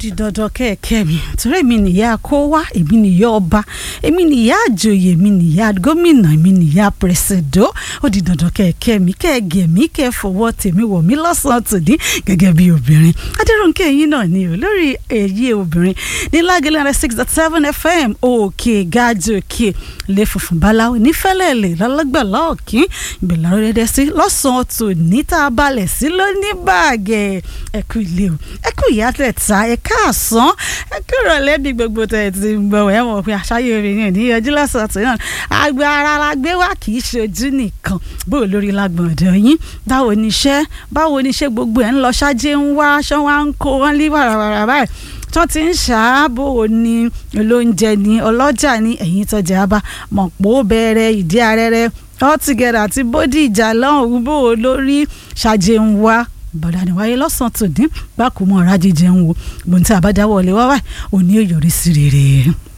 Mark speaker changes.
Speaker 1: di dandan kẹ́ẹ̀kẹ́ mi torí èmi nìyá kó wá èmi nìyá ọba èmi nìyá àjòyè èmi nìyá gómìnà èmi nìyá pẹ̀sẹ̀dọ́ ó di dandan kẹ́ẹ̀kẹ́ mi kẹ́ẹ̀gẹ̀ mi kẹ́ẹ̀fọwọ́ tèmi wọ̀ mí lọ́sàn-án tòní gẹ́gẹ́ bí obìnrin adéròǹkè yín náà ni o lórí èyí obìnrin ní lágẹ̀lẹ́ rẹ̀ six dot seven fm òkè gájò òkè lè funfun báláwo nífẹ̀lẹ́lẹ̀ lọ́lọ́gbàlá òkín ìgbèlà rẹ̀ sí lọ́sàn-án tòní tá a balẹ̀ sí lóní báàgẹ̀ ẹ̀kú ilé o ẹ̀kú ìyá tẹ̀ta ẹ̀ka àsán ẹ̀kú ìrọ̀lẹ́ bí gbogbo tẹ̀ ti ń gbọ́ ẹ̀ mọ̀ pé àṣàyè rẹ̀ yẹn níyànjú lọ́sàn-án tó yàn àgbà ara la gbé wá kì í ṣojú nìkan bó o lórí lágbọ̀n ọ̀dọ̀ yín báwo ni iṣẹ́ báwo ni iṣẹ́ gbogbo ẹ̀ ń lọ ṣáájú ń wá aṣọ wa ń kó wọn lé wàràwàrà báyìí tó ti ń ṣàábò ní olóúnjẹ ní ọlọ́jà ní ẹ̀yìn tọ́jà bá mọ̀pọ̀ bẹ̀rẹ̀ ìdí arẹ́rẹ́ altogether àti bódì ìjà lọ́hùn bó o lórí ṣàjẹ́ ń wá bọ̀dà ní wáyé lọ́sàn-án tòní gbàkúmọ̀ ọ̀rá jíjẹun wo gbòǹtẹ̀ àbájáwọ̀ ọ̀lẹ́wà wáyé òní ò yọrí sí rere.